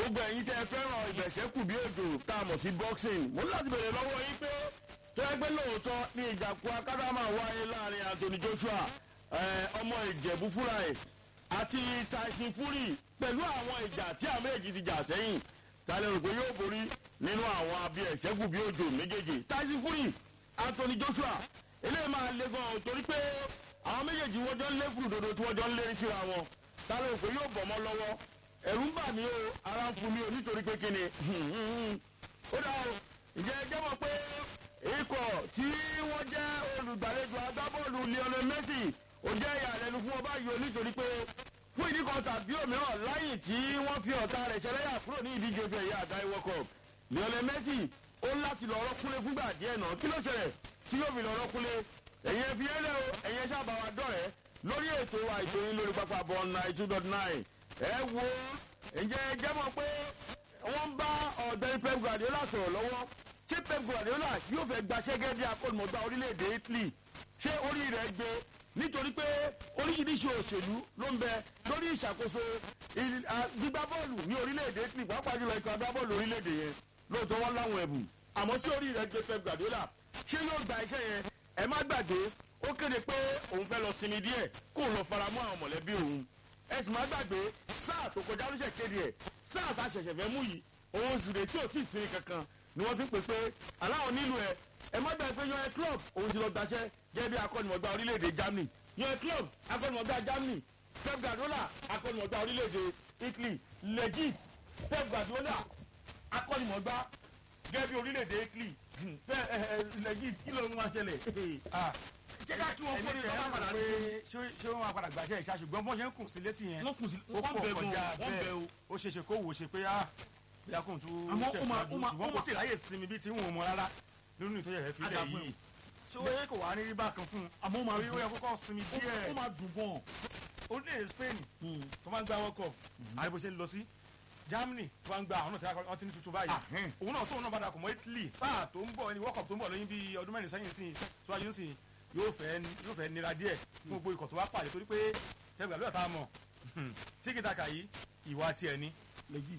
gbogbo ẹ̀yin tẹ́ ẹ fẹ́ràn ìbẹ̀ṣẹ́kù bí òjò tá a mọ̀ sí boxing mo ní láti bèrè lọ́wọ́ yín pé tó ẹgbẹ́ lóòótọ́ ní ìjàkú akádàmà wáyé láàrin Anthony Joshua ọmọ ìjẹ̀bú fúnra ẹ̀ àti Tyson Fury pẹ̀lú àwọn ìjà tí àwọn méjì ti jà sẹ́yìn tálẹ̀ rò pé yóò borí nínú àwọn abẹ́ ẹ̀ṣẹ́kù bí òjò méjèèjì Tyson Fury Anthony Joshua eléyìí máa le gan torí pé àwọn méjèèjì wọ́n jọ ń lé fùdòdò tí wọ́n jọ ń lérí síra wọn tálẹ̀ rò pé yóò bọ̀ mọ́ lọ́wọ́ ẹ̀rù ń bà mí o ara ń fún mi o nítorí pé kíni ó dà o ǹjẹ́ ẹ jẹ́ mọ̀ pé ikọ̀ tí wọ́n jẹ́ olùgbàlejò agbábọ́ọ̀lù Lionel Messi ó jẹ́ ìyàlẹ́nu fún ọba yìí o nítorí pé fún ìdí kan tàbí òmíràn lẹ́yìn tí wọ́n fi ọ̀tá rẹ̀ ṣẹlẹ́yà kúrò ní ìdíje ojú ẹ̀yà àdáyé World Cup Lionel Messi ó láti lọ rọ́kúnlé fúngbà díẹ̀ náà kí ló ṣẹlẹ̀ tí yóò fi lọ rọ́kúnlé ẹ̀yẹn fi ẹlẹ́ o ẹ̀yẹn sábà wa dọ̀rẹ́ lórí ètò wa ètò yín lórí pápá bọ́ nine two dot nine ẹ wo ǹjẹ́ ẹ jẹ́ mọ̀ pé wọ́n bá ọ̀gbẹ́ni Pep Guardiola sọ̀rọ̀ lọ́wọ́ ṣé Pep Guardiola yóò fẹ́ gbaṣẹ́ gẹ́gẹ́ bí akọ́nùmọ̀gbá orílẹ̀-èdè Italy ṣé orí rẹ̀ gbé nítorí pé oríṣiríṣi òṣèlú ló ń bẹ lórí ìṣàkóso gbígbá bọ́ọ̀lù ní orílẹ̀-èdè Italy pàápàá jùlọ ikọ̀ agbábọ́ọ̀lù orílẹ̀-èdè yẹn lóòótọ́ wọn láwọn ẹ̀bùn àmọ́ ṣé orí rẹ̀ gbé Pep Guardiola ṣé yóò gba iṣẹ́ yẹn ẹ má gbàgbé ó kéde pé òun fẹ́ lọ sinmi díẹ̀ kó lọ fara mọ́ àwọn mọ̀lẹ́bí òun ẹ sì má gbàgbé sáà tó kọjá ló ṣe kéde ẹ̀ sáà tá a ṣẹ̀ṣẹ̀ fẹ́ mú yìí òun sì rè tí ò tí ì sinmi kankan ni wọ́n fi pè pé aláwọ̀ nílùú ẹ̀ ẹ má gbàgbé pé yan ẹ club òun ti lọ gbaṣẹ́ gẹ́gẹ́ bí akọ́nimọ̀gbá orílẹ̀-èdè Germany yan ẹ club akọ́nimọ̀gbá Germany Pep Guardiola akọ́nimọ̀gbá orílẹ̀-èdè Italy legit Pep Guardiola akọ́nimọ̀gbá gẹ́gẹ́ bí orílẹ̀-èdè Italy legit kí ló ń wá ṣẹlẹ̀ jẹ́ ká kí wọ́n kórè lọ́wọ́ padà pé ṣé wọ́n máa padà gbàṣẹ́ ìṣá ṣùgbọ́n bọ́n ṣe ń kùn sí létí yẹn wọ́n kùn sí ó wọ́n pọ̀ bẹ̀ kọjá gan wọ́n bẹ̀ bẹ́ẹ̀ o. ó ṣe ṣe kó wò ó ṣe pé ah bí a kò tún Àmọ́ ó máa- ó máa- ṣùgbọ́n ó kò máa- tí ì ráyè sinmi bí tí ń wò mọ́ rárá nínú ìtọ́jú rẹ̀ fi lẹ̀ Àdàpọ̀ yìí ṣé ó yẹ kó wà ní rí bákan fún un àmọ́ ó máa rí ó yẹ kókó sinmi díẹ̀ ó máa dùn gan. orílẹ̀-èdè Spain tó máa ń gba World Cup àdìbò ṣe ń lọ sí Germany tó máa ń gba àwọn náà tí wọ́n ti ní tuntun báyìí Ahẹ́n. òun náà tóun náà padà kọ̀ mọ́ Italy sáà tó ń bọ̀ ẹni World Cup tó ń bọ̀ lóyún bíi ọdún mẹ́rin sẹ́yìn sí síwájú sí yóò fẹ́ yóò fẹ́ nira díẹ̀ fún gbogbo ikọ̀ tó wá pàdé torí pé tẹ́gbà lóyún àtàwọn mọ̀ tíkìtàkà yìí ìwà tiẹ̀ ni legit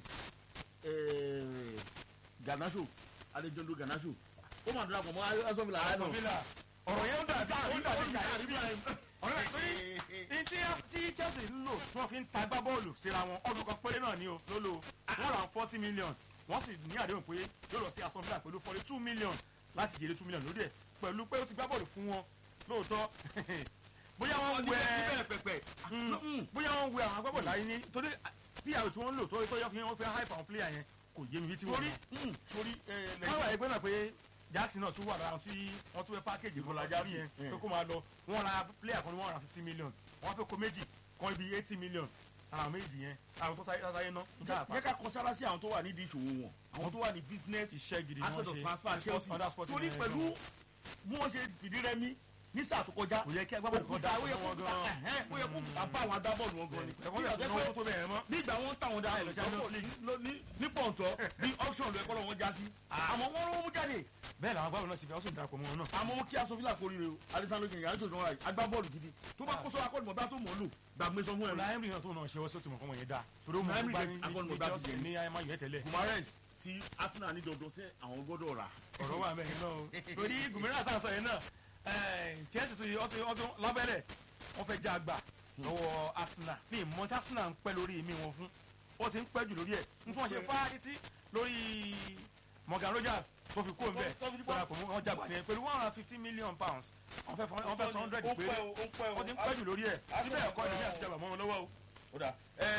eh, Garnacho Alejandro Garnacho ó máa dúró àpò mọ́ asọ́fìlà Aston Villa ọ̀rọ̀ yẹn ó dàbí ó dàbí ìyá àríbí ọ̀rọ̀ yẹn pé ní tí tí Chelsea ń lò tí wọ́n fi ń ta gbá bọ́ọ̀lù síra wọn ọdún kan péré náà ni o ló lò wọ́n ra forty million wọ́n sì ní àdéhùn pé yóò lọ sí Aston Villa pẹ̀lú forty two million láti jèrè two million lórí ẹ̀ pẹ̀lú pé ó ti gbá bọ́ọ̀lù fún wọn lóòótọ́ bóyá wọ́n wẹ pẹpẹ. Mm. bóyá wọ́n wẹ àwọn agbábọ̀ọ̀lù láyé ní torí pr tí wọ́n ń lò tó tó yọ kí wọ́n fẹ́ hype àwọn player yẹn kò yé mi bí tí wọ́n torí lọ torí wọ́n wà ẹgbẹ́ náà pé Jackson náà tún wà lára tí wọ́n tún fẹ́ pákéjì fún Ìfọ̀lá Jackson Jackson, yẹn mm. pé kó máa lọ wọ́n ra player kan ní wọ́n ra fifty million wọ́n fẹ́ kó méjì kan ibi eighty million àwọn méjì yẹn àwọn tó sáyé sáyé ná jẹ́ ká kọ sára sí àwọn tó wà nídìí ìṣòwò wọn àwọn tó wà ní business iṣẹ́ gidi ni aspect of wọ́n transfer ṣe Chelsea under sporting torí ẹ̀ pẹ̀lú bí wọ́n ṣe fìdí rẹmi ní sáà tó kọjá kò yẹ kí agbábọ́ọ̀lù kan dá ó yẹ kó wọn gan ẹ̀hẹ́n, ó yẹ kó bá àwọn agbábọ́ọ̀lù wọn gan ni ẹ̀kọ́ yẹ kó náwó tó bẹ̀rẹ̀ mọ́ ní ìgbà wọn táwọn dáhùn lọ́pọ̀ ní ní pọ̀ǹtọ́ ní auction ló ẹ̀kọ́ lọ́wọ́ já sí àmọ́ wọ́n rówó mú jáde bẹ́ẹ̀ làwọn agbábọ́ọ̀lù náà sì fẹ́ ó sì darapọ̀ mọ́ wọn náà àmọ́ wọn kí aṣọ fílà kórìí rẹ o alessandro kìnìún yàrá tó sọ wáyé agbábọ́ọ̀lù gidi tó bá kó sọ akọ́nìmọ̀ bá tó mọ̀ ọ́ lò gbàgbé sọ fún ẹ ọ̀la Emery náà tó náà ṣe wọ́n sí ó ti mọ̀ kọ́ wọn yẹn dáa torí ó mọ̀ Emery nípa ṣe ní akọ́nìmọ̀gbá ní ti Chelsea yẹn. ní ayémá yẹn tẹ́lẹ̀ gumarens tí arsenal ní dandan sẹ àwọn gbọ́dọ̀ rà ọ̀rọ̀ wà mẹ́rin náà o torí gùnmíràn sàn sọ yẹn náà Chelsea tó yẹ ọtún ọtún lábẹ́lẹ̀ wọ́n fẹ́ já àgbà lọ́wọ́ Arsenal ní ìmọ̀ tí Arsenal ń pẹ́ lórí mi wọn fún ó ti ń pẹ́ jù lórí ẹ̀ n fún wọn ṣe fá títí lórí Morgan Rogers tó fi kó nbẹ Tó fi kó. darapọ̀ mọ́ wọn jàgbá ni pẹ̀lú one hundred and fifty million pounds wọ́n fẹ́ wọ́n fẹ́ sọ hundred péré wọ́n ti ń pẹ́ jù lórí ẹ̀ síbẹ̀ ẹ̀kọ́ ìdílé àti ìjàgbá mọ́ wọn lọ́wọ́ o. ó dà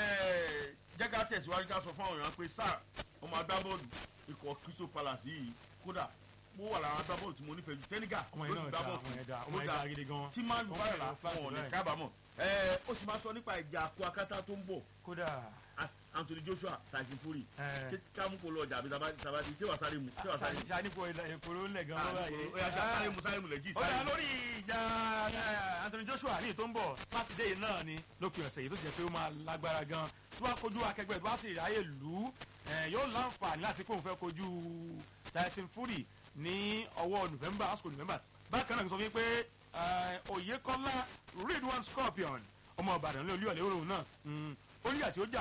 jẹ́ ká tẹ̀síwájú ká sọ fún àwọn èèyàn pé sáà ọmọ agbábọ́ọ̀lù ikọ̀ Crystal Palace yìí kódà mo wà lára agbábọ́ọ̀lù tí mo nífẹ̀ẹ́ ju tẹ́nígà ọmọ ló yẹn sì náà gbá da bọ́ọ̀lù ọmọ yẹn da ó ọmọ yẹn dà da gidi gan. tí máa ń Ó bá fẹ́ rà lọ flag fún ọ̀nà báyìí. kábàámọ̀ ó sì máa sọ nípa ìjà àkó akátá tó ń bọ̀ kódà Anthony Joshua Tyson Fury ẹ, ṣé ká mú kó lọ ọjà àbí tabati ṣé wàá sáré mu ṣé wàá sáré mu ṣàníkò ìkòrò ńlẹ̀ gan Ah, lọ́wọ́ yìí. ó yá sáré mu sáré mu lẹ́jì ó dá sáré mu. lórí ìjà eh, Anthony Joshua ní tó ń bọ̀ sátidé yìí náà ni lópin ọ̀sẹ̀ yìí tó sì jẹ́ pé ó máa lágbára gan tó bá kojú akẹgbẹ́ tó bá sì ráyè lù ú eh, yóò láǹfààní láti kóun fẹ́ kojú Tyson Fury ní ọwọ́ November àsìkò November bákan náà kí n sọ fún yín pé eh, Oyèkọ́lá Ridwan Scorpion ọmọ Ìbàdàn ní olúyọ̀lé òrùn náà mm, ó nígbà tí ó jà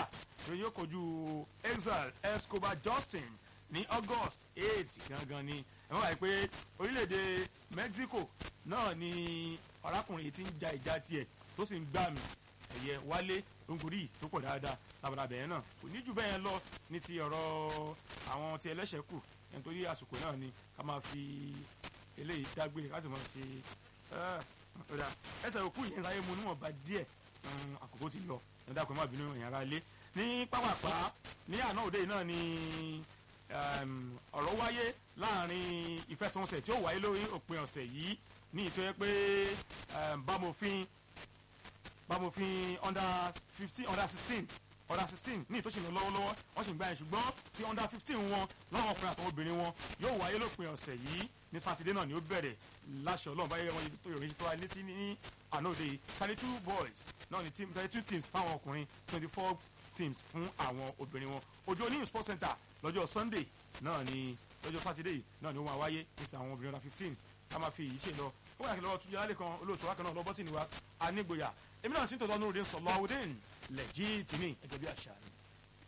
ló yóò kojú exile escobar justin ní august eight gangan ni ẹ má wáyé pé orílẹ̀-èdè mexico náà ni arákùnrin yìí ti ń ja ìjà tiẹ̀ tó sì ń gbà mí ẹ̀yẹ wálé lóńgòrí tó pọ̀ dáadáa lábàdà bẹ̀yẹn náà kò ní jù bẹ́ẹ̀ yẹn lọ ní ti ọ̀rọ̀ àwọn ti ẹlẹ́ṣẹ̀ kù nítorí àsìkò náà ni ká máa fi eléyìí dágbére ká sì máa ṣe ọ̀dà ẹsẹ̀ òkú yẹn sáyé mu níwọ̀nba díẹ̀ àkókò ti lọ ẹ̀dá kò má bínú ẹ̀yìn ara lé ní pápápá ní àná òde yìí náà ni ọ̀rọ̀ wáyé láàrin ìfẹsẹ̀wọnsẹ̀ tí ó wáyé lórí òpin ọ̀sẹ̀ yìí ní ìtọ́ yẹ pé bámofin bámofin under fifteen under sixteen under sixteen ní ìtòsí lọ lọ́wọ́lọ́wọ́ wọ́n sì ń gbá yẹn ṣùgbọ́n ti under fifteen wọn láwọn ọkùnrin àtàwọn obìnrin wọn yóò wáyé lópin ọ̀sẹ̀ yìí ní sátidé náà ni ó bẹ̀rẹ̀ láṣẹ ọlọ́run báyẹ̀ wọn tó yọrin tó wá létí ní àná òde yìí thirty two boys náà ni team thirty two teams fáwọn ọkùnrin twenty four teams fún àwọn obìnrin wọn ojú oníyùn sports center lọ́jọ́ sunday náà ni lọ́jọ́ sátidé yìí náà ni ó máa wáyé ní ti àwọn obìnrin under fifteen ká máa fi èyí ṣe lọ ó wà kí lọ́wọ́ tún yàrá kan olóòtú wákan náà lọ́bọ́sì ni wa anígboyà èmi náà ti ń tọ́jú ọdún òde sọ̀lọ́ àwòdén lẹ́jì tìmí ẹ̀gẹ́ bí àṣà ni.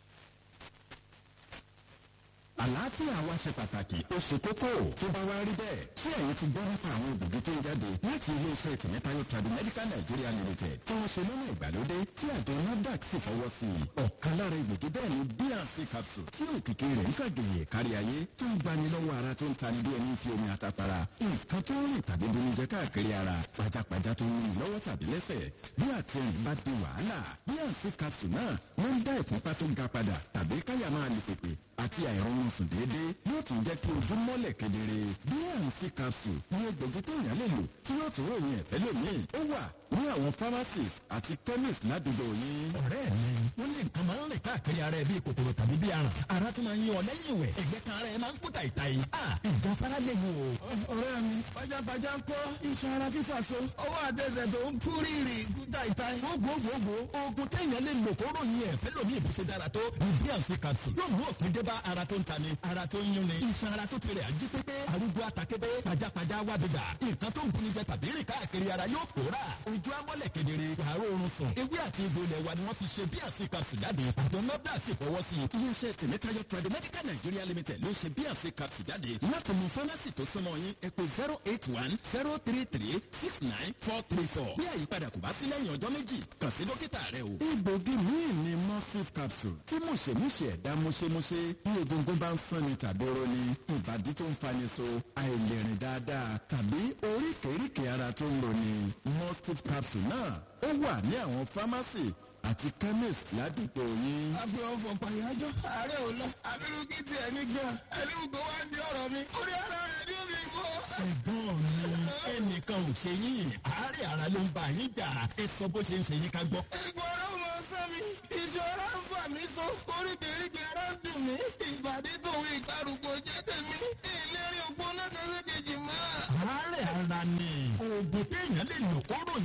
àlàáfíà wa ṣe pàtàkì ó ṣe kókó tó bá wá rí bẹ́ẹ̀ ṣé ẹ̀yin ti gbọ́ nípa àwọn òbògì tó ń jáde láti iléeṣẹ́ tìmẹ́tayọ Tradimedical Nigeria Limited tí wọ́n ṣe lọ́nà ìgbàlódé tí àjọ NAFDAC sì fọwọ́ sí i ọ̀kan lára ìgbògi bẹ́ẹ̀ ni bnc capsule tí òkìkí rẹ̀ ń kàgèyè kárí ayé tó ń gbani lọ́wọ́ ara tó ń tani bí ẹni fi omi àtàpàrà nǹkan tó ń rìn tàbí bomi jẹ káàkiri ara pajápajá tó ń rìn lọ́wọ́ tàbí lẹ́sẹ̀ bí àtìrìn bá di wàhálà bnc capsule náà wọ́n ń dá ìfúnpá tó ga padà tàbí káyà máa lè pèpè àti àìrọ̀rùn sùn déédéé yóò tún jẹ́ kí ojú mọ́lẹ̀ kedere bnc capsule ní egbògi tó yàn lè lò tí yóò tún ròyìn ẹ̀fẹ́ lónìí ó wà ní àwọn pharmacy àti chemist ládùúgbò yín. ọ̀rẹ́ mi wọ́n ní nǹkan máa ń rìn káàkiri ara ẹ bíi kòkòrò tàbí bíi aràn ara tún máa ń yí ọ lẹ́yìn ìwẹ̀ ẹ̀gbẹ́ kan ara ẹ máa ń kú tàìtàì a ìjà fara lè wò. ọ̀rẹ́ mi pajápajá ń kọ́ iṣan ara fífà so ọwọ́ àtẹsẹ̀ tó ń kú rírì kú tàìtàì. gbogbogbò oògùn téèyàn lè lò kó ròyìn ẹ̀fẹ́ lómi ìbùsẹ̀ dára tó ní bnc capsule yóò mú òpin dé bá ara tó ń ta ni ara tó ń yún ni iṣan ara tó ti rẹ̀ ají pépé arúgbó àtàkébé pajápajá wábìgbà nǹkan tó ń buni jẹ tàbí rìn káàkiri ara yóò pòórà ojú amọ́lẹ̀ kedere wàárọ̀ oorun sùn ewé àti egbò ilẹ̀ wa ni wọ́n fi ṣe bnc capsule jáde àjọ nọ́dà sì fọwọ́ sí i. iléeṣẹ́ tìmẹ́tayọ Tradimedical Nigeria Limited ló ṣe bnc capsule jáde láti mú fámásì tó súnmọ́ yín ẹ pè zero eight one zero three three six nine four three four bí àyípadà kò bá sí lẹ́yìn ọjọ́ méjì kàn sí dókítà rẹ o. egbògi míì ni morphine capsule tí mùṣemúṣe ẹ̀dá mùṣemúṣe bí egungun bá ń sanni tàbí roni ìbàdí tó ń fani so àìlèrìn dáadáa tàbí oríkèéríkèé ara tó ń roni morphine capsule náà ó wà ní àwọn fámásì àti chemist ládùúgbò yín. àbí ọ̀fọ̀ pàyájọ́ ààrẹ ò lọ abirú kí tiẹ̀ ní gan ẹni gbogbo wá ń di ọ̀rọ̀ mi orí ara rẹ̀ ni ó fi fọ́. ẹ̀gbọ́n mi ẹnìkan ò ṣe yín àárẹ̀ ara ló ń bá yín jà ẹ sọ bó ṣe ń ṣe yín ká gbọ́. Egbò ara mọ sán mi, ìṣọ́ra ń fà mí so, oríkèéríkèé ara ń dùn mí, ìbàdí tòun ìgbàrúgbó jẹ́ tèmi, ìlérí ògbóná kan ṣe kejì mọ́. àárẹ̀ ara ni oògùn téèyàn lè lò kó ròyìn